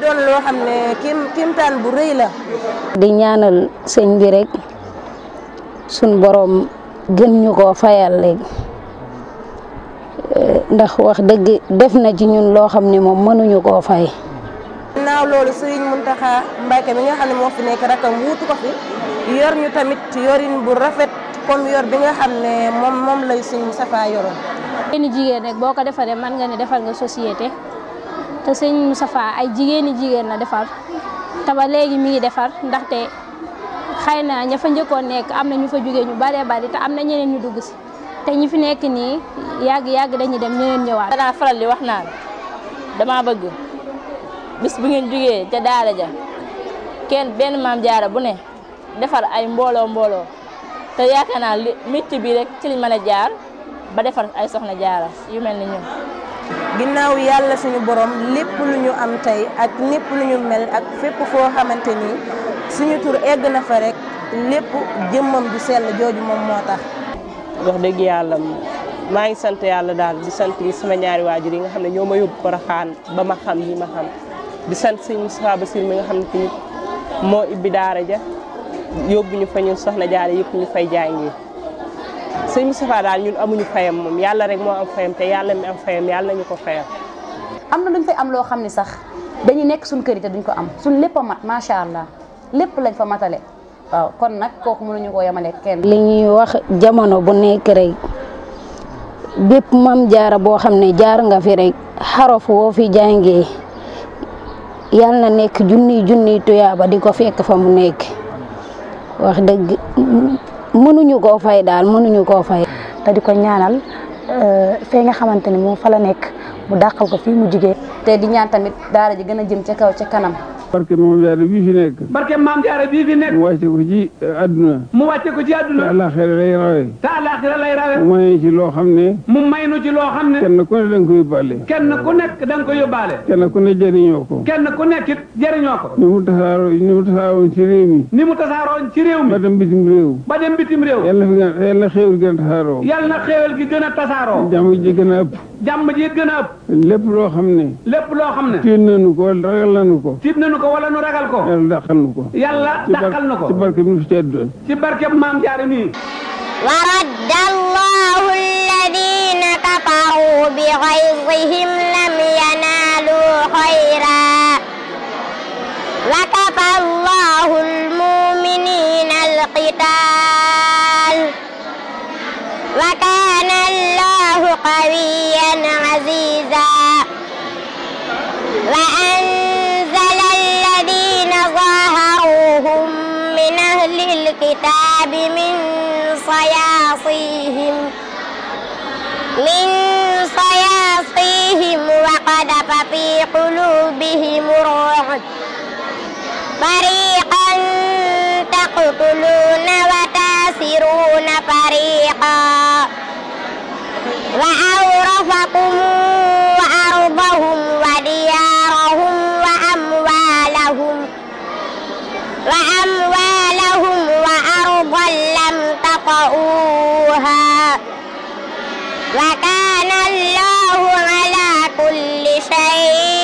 doon loo xam ne kim kimtaan bu rëy la. di ñaanal sëñ bi rek suñ borom gën ñu koo fayal léegi ndax wax dëgg def na ci ñun loo xam ne moom mënuñu koo fay. naaw loolu Serigne Mountakha Mbacké mi nga xam ne moo fi nekk rakam wuutu ko fi yor ñu tamit yorin bu rafet comme yor bi nga xam ne moom moom lay Serigne Moustapha yoroon. jigéeni jigéen rek boo ko defaree mën nga ne defal nga société te sëñ Moustapha ay jigéeni jigéen la defar te ba léegi mi ngi defar ndaxte xëy na ña fa njëkkoon nekk am na ñu fa jógee ñu baree bari te am na ñeneen ñu dugg si te ñi fi nekk nii yàgg yàgg dañuy dem ñeneen ñëwaat. danaa faral di wax naan dama bëgg bis bu ngeen jógee ca daara ja kenn benn maam jaara bu ne defar ay mbooloo mbooloo te yaakaar naa li métier bi rek ci liñ mën a jaar. ba defar ay soxna jaara yu mel ni ñun. ginnaaw yàlla suñu borom lépp lu ñu am tey ak lépp lu ñu mel ak fépp foo xamante ni suñu tur egg na fa rek lépp jëmmam ju sell jooju moom moo tax. wax dëgg yàlla maa ngi sant yàlla daal di sant sama ñaari waajur yi nga xam ne ñoo ma yóbbu Porokhane ba ma xam yi ma xam di sant sëñ Moustapha Bassir mi nga xam ne tamit moo ibbi daara ja yóbbu ñu fa ñun soxna jaara yëpp ñu fay jàngee. sëñ Moustapha daal ñun amuñu fayam moom yàlla rek moo am fayam te yàlla mi am fayam yàlla nañu ko fayam. am na luñ fay am loo xam ne sax dañuy nekk suñ kër yi te duñ ko am suñ lépp a mat macha allah lépp lañ fa matale waaw kon nag kooku mënuñu koo yemale kenn. li ñuy wax jamono bu nekk rek bépp mam jaara boo xam ne jaar nga fi rek xarof woo fi jàngee yàlla na nekk junniy junniy tuyaaba di ko fekk fa mu nekk wax dëgg. mënuñu koo fay daal mënuñu koo fay. te di ko ñaanal fee nga xamante ni moom fa la nekk mu dàqal ko fii mu jigee te di ñaan tamit daara ji gën a jëm ca kaw ca kanam. barke maam jaara bii fi nekk. barke maam jaara bii fi nekk. mu wàcce ko ci àdduna. mu wàcce ko ci àdduna. te àllaaxira lay rawe. te àllaaxira lay rawe. mu may ci loo xam ne. mu may nu ci loo xam ne. kenn ku ne da nga ko yóbbaale. kenn ku nekk da nga ko yóbbaale. kenn ku ne jëriñoo ko. kenn ku nekk it jëriñoo ko. ni mu tasaaroo ni mu tasaaroon ci réew mi. ni mu tasaaroon ci réew mi. ba dem bitim réew. ba dem bitim réew. yàlla na fi gën yàlla na xéewal gën a tasaaroo. yàlla na xéewal gi gën a tasaaroo. jàmm ji gën a ëpp. jàmm ji gën a ëpp. lépp loo xam ne. lépp loo xam ne. tiit nañu ko wala ragal nañu ko. tiit nañu ko wala nu ragal ko. yàlla dàqal nu ko. yàlla dàqal nu ko. ci barke bi nu fi tedd. ci barke maam jaare nii. ورد الله الذين كفروا بغيظهم لم ينالوا خيرا وكفى الله المؤمنين القتال وكان الله قويا عزيزا وأنزل الذين ظاهروهم من أهل الكتاب من صياصيهم من صياصيهم وقذف في قلوبهم الرعب فريقا تقتلون وتاسرون فريقا وأورثكم أرضهم وديارهم وأموالهم وأموالهم وأرضا لم تطئوها وكان الله على كل شيء